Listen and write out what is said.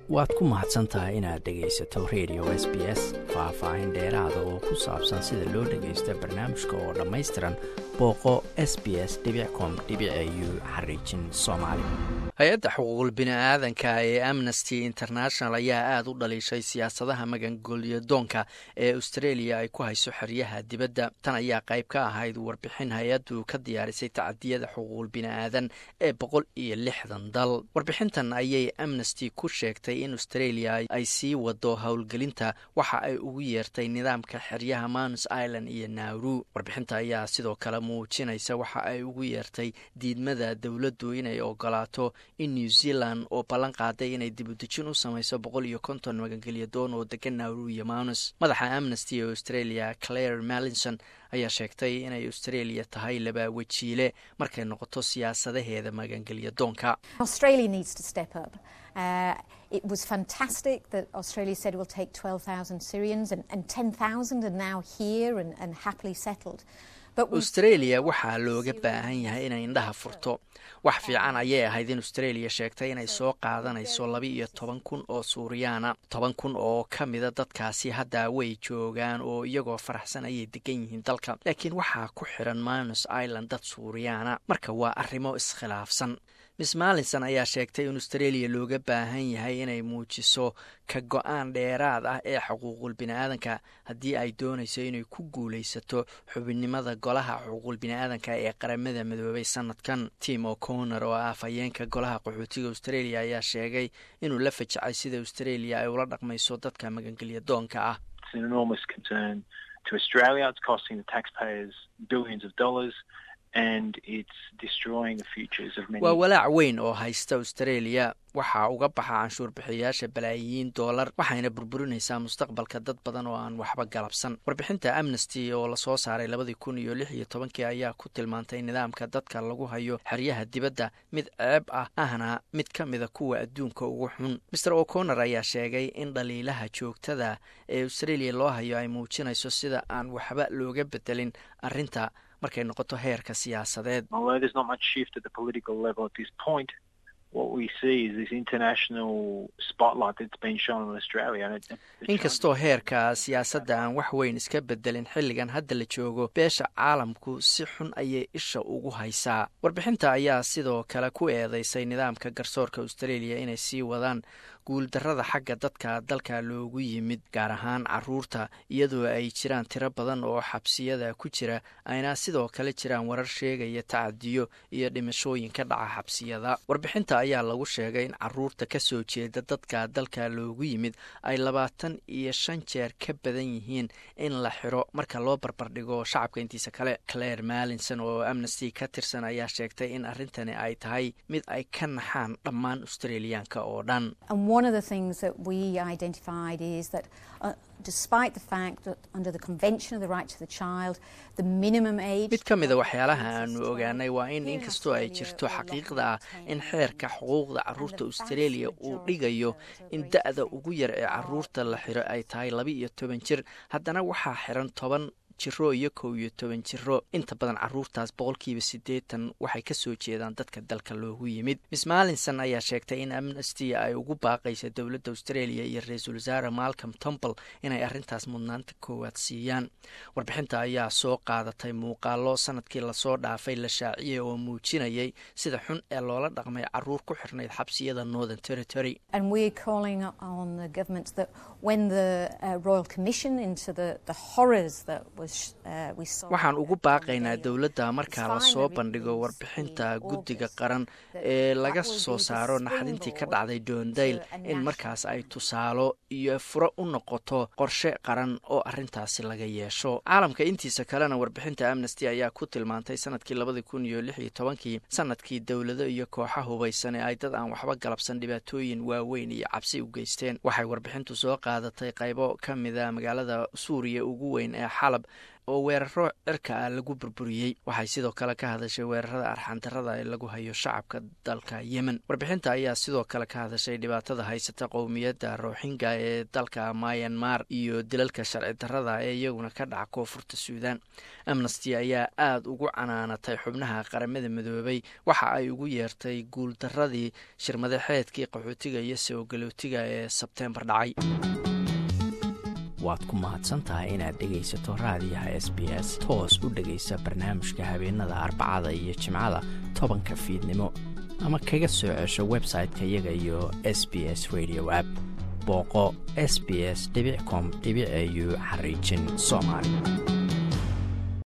waad ku mahadsan tahay inaad dhegaysato radio s b s faah-faahin dheeraada oo ku saabsan sida loo dhagaysto barnaamijka oo dhammaystiran booqo s b s com u xariijin soomaali hay-adda xuquuqul bini-aadanka ee amnesty international ayaa aada u dhaliishay siyaasadaha magangolyadoonka ee australia ay ku hayso xeryaha dibadda tan ayaa qayb ka ahayd warbixin hay-addu ka diyaarisay tacadiyada xuquuqul bini-aadan ee boqol iyo lixdan dal warbixintan ayay amnesty ku sheegtay in australia ay sii wado howlgelinta waxa ay ugu yeertay nidaamka xeryaha manus island iyo nauru warbixinta ayaa sidoo kale muujinaysa waxa ay ugu yeertay diidmada dowladdu inay ogolaato in new zealand oo ballan qaaday inay dibudejin u samayso boqol iyo konton magangelyadoon oo degan nauru iyo manus madaxa amnesty ee australia claire mallinson ayaa sheegtay inay australia tahay laba wejiile markay noqoto siyaasadaheeda magangelyadoonka Uh, it was fantastic that Australia said it will take 12,000 Syrians and, and 10,000 are now here and, and happily settled. australia waxaa looga baahan yahay inay indhaha furto wax fiican ayay ahayd in australia sheegtay inay soo qaadanayso laba iyo toban kun oo suuriyaana toban kun oo ka mida dadkaasi hadda way joogaan oo iyagoo faraxsan ayay degan yihiin dalka laakiin waxaa ku xiran manus island dad suuriyaana marka waa arrimo iskhilaafsan miss mallinson ayaa sheegtay in australia looga baahan yahay inay muujiso ka go-aan dheeraad ah ee xuquuqul bini-aadanka haddii ay doonayso inay ku guulaysato xubinnimada golaha xuquuqul bini-aadanka ee qaramada midoobay sanadkan tim o'connor oo ah afhayeenka golaha qaxootiga australia ayaa sheegay inuu la fajacay sida australia ay ula dhaqmayso dadka magangelya doonka ah waa walaac weyn oo haysta australia waxaa uga baxa canshuur bixiyayaasha balaayiin doolar waxayna burburinaysaa mustaqbalka dad badan oo aan waxba galabsan warbixinta amnesty oo lasoo saaray labadii kun iyo lix iyo tobankii ayaa ku tilmaantay nidaamka dadka lagu hayo xeryaha dibadda mid ceeb ah ahna mid ka mida kuwa adduunka ugu xun maer o'connor ayaa sheegay in dhaliilaha joogtada ee australia loo hayo ay muujinayso sida aan waxba looga bedelin arrinta markay noqoto heerka siyaasadeed inkastoo heerka siyaasadda aan wax weyn iska bedelin xilligan hadda la joogo beesha caalamku si xun ayay isha ugu haysaa warbixinta ayaa sidoo kale ku eedeysay nidaamka garsoorka australia inay sii wadaan guuldarrada xagga dadka dalka loogu yimid gaar ahaan caruurta iyadoo ay jiraan tiro badan oo xabsiyada ku jira ayna sidoo kale jiraan warar sheegaya tacadiyo iyo dhimashooyin ka dhaca xabsiyada warbixinta ayaa lagu sheegay in caruurta ka soo jeeda dadka dalka loogu yimid ay labaatan iyo shan jeer ka badan yihiin in la xiro marka loo barbardhigo shacabka intiisa kale claire mallinson oo amnesty ka tirsan ayaa sheegtay in arrintani ay tahay mid ay ka naxaan dhammaan australiyaanka oo dhan one of the things that we identified is that uh, despite the fact that under the Convention of the Rights of the Child, the minimum age... mid ka mida waxyaalaha aanu ogaanay waa in inkastoo ay jirto xaqiiqda ah in xeerka xuquuqda caruurta australia uu dhigayo in da-da ugu yar ee caruurta la xiro ay tahay laba iyo toban jir haddana waxaa xiran toban jiro iyo kow iyo toban jiro inta badan caruurtaas boqolkiiba siddeetan waxay ka soo jeedaan dadka dalka loogu yimid miss mallinson ayaa sheegtay in amnesty ay ugu baaqaysa dowladda australia iyo ra-iisul wasaare malcolm temple inay arrintaas mudnaanta koowaad siiyaan warbixinta ayaa soo qaadatay muuqaalo sanadkii lasoo dhaafay la shaaciyay oo muujinayay sida xun ee loola dhaqmay caruur ku xirnayd xabsiyada northern territory waxaan ugu baaqaynaa dowladda markaa lasoo bandhigo warbixinta guddiga qaran ee laga soo saaro naxdintii ka dhacday doondayl in markaas ay tusaalo iyo furo u noqoto qorshe qaran oo arrintaasi laga yeesho caalamka intiisa kalena warbixinta amnesty ayaa ku tilmaantay sanadkii labadii kun iyo lix iyo tobankii sanadkii dowlado iyo kooxa hubaysan ee ay dad aan waxba galabsan dhibaatooyin waaweyn iyo cabsi u geysteen waxay warbixintu soo qaadatay qaybo ka mida magaalada suuriya ugu weyn ee xalab oo weeraro cirka ah lagu burburiyey waxay sidoo kale ka hadashay weerarada arxandarada ee lagu hayo shacabka dalka yemen warbixinta ayaa sidoo kale ka hadashay dhibaatada haysata qowmiyadda rooxinga ee dalka mayanmar iyo dilalka sharci darada ee iyaguna ka dhaca koonfurta suudan amnesty ayaa aada ugu canaanatay xubnaha qaramada midoobay waxa ay ugu yeertay guuldaradii shirmadaxeedkii qaxootiga iyo soogalootiga ee sebteembar dhacay waad ku mahadsan tahay inaad dhegaysato raadiyaha s b s toos u dhegaysa barnaamijka habeenada arbacada iyo jimcada tobanka fiidnimo ama kaga soo cesho website-ka iyaga iyo s b s radio app booqo s b s com au xariijin soomaali